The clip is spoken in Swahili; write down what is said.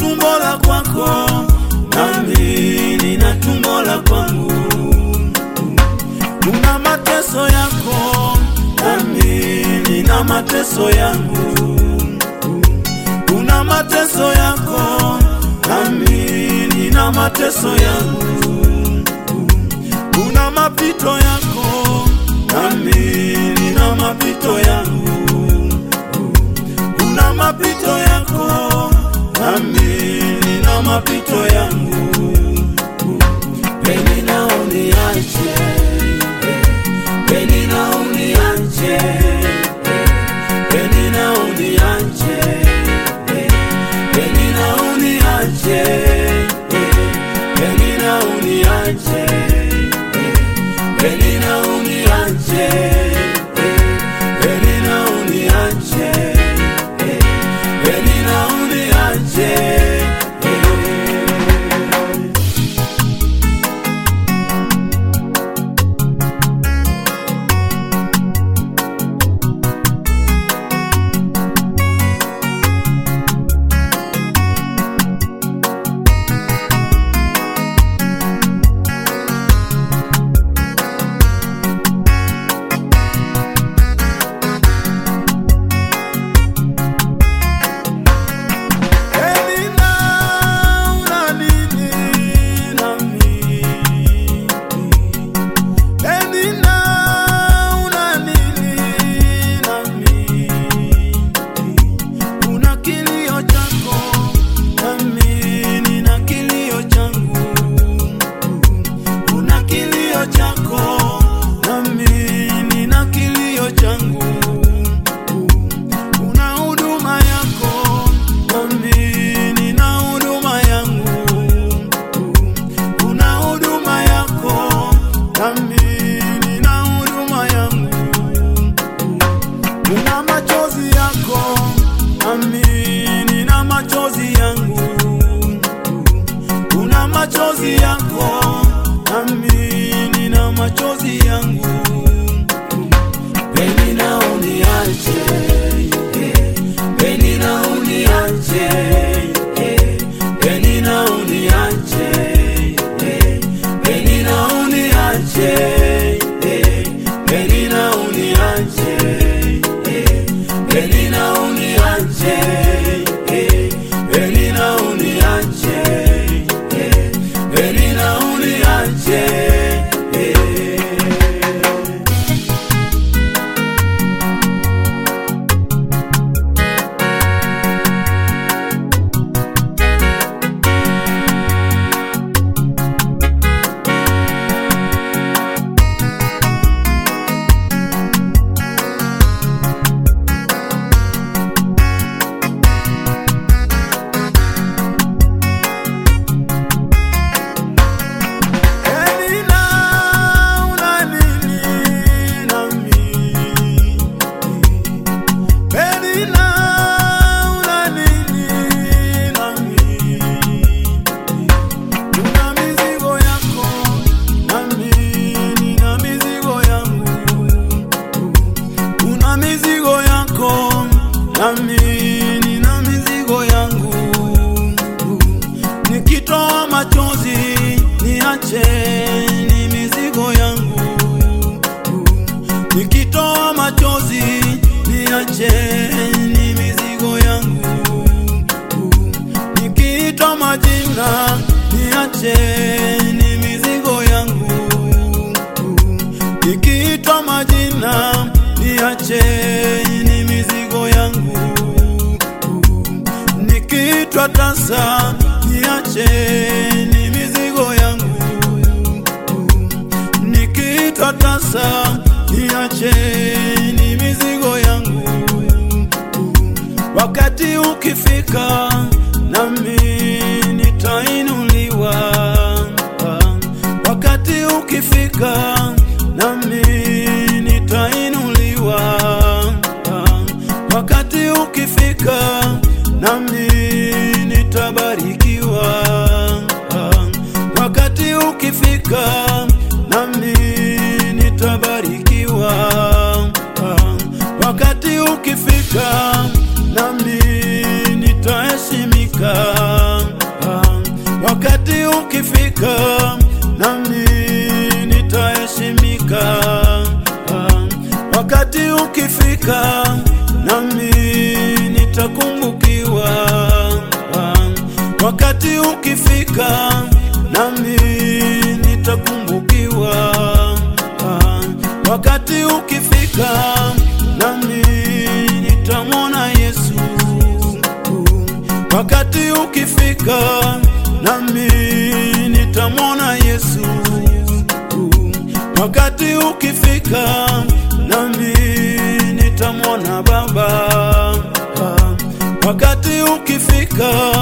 tumbo la kwako, nami nina tumbo la kwangu. Una mateso yako, nami nina mateso yangu. Una mateso yako, nami nina mateso yangu. Una mapito yako, nami nina mapito yangu. Una mapito yako, nami nina mapito yangu. Penina uniache, penina uniache, penina uniache, penina uniache, penina uniache, penina uniache, penina uniache, penina uniache. Penina una nini nami? Penina una nini nami? Una kilio chako nami nina kilio changu. Una kilio chako nami nina kilio changu. Una huduma yako nami nina huduma yangu. Una huduma yako nami nina huduma yangu. Una machozi yako nami nina machozi yangu. Una machozi yako nami nina machozi yangu. Penina uniache, penina uniache, penina uniache, penina uniache, penina uniache, penina uniache, penina uniache, penina uniache. Penina una nini nami? Penina una nini nami? Una mizigo yako nami nina mizigo yangu. Una mizigo yako nami nina mizigo yangu. Nikitoa machozi niache ni mizigo yangu. Nikitoa machozi niache ni mizigo yangu. Nikiitwa majina niache ni mizigo yangu. Nikiitwa majina niache ni mizigo yangu. Nikiitwa tasa niache ni mizigo yangu. Nikiitwa tasa niache ni mizigo yangu. Wakati ukifika nami nitainuliwa. Wakati ukifika nami nitainuliwa. Wakati ukifika nami nitabarikiwa. Wakati ukifika nami nitabarikiwa. Wakati ukifika nami nitaheshimika. wakati ukifika nami nitaheshimika. Ah, wakati ukifika nami nitakumbukiwa. Ah, wakati ukifika nami nitakumbukiwa. Ah, wakati ukifika nami nitamwona Yesu. Wakati ukifika nami nitamwona Yesu. Wakati ukifika nami nitamwona Baba. Wakati ukifika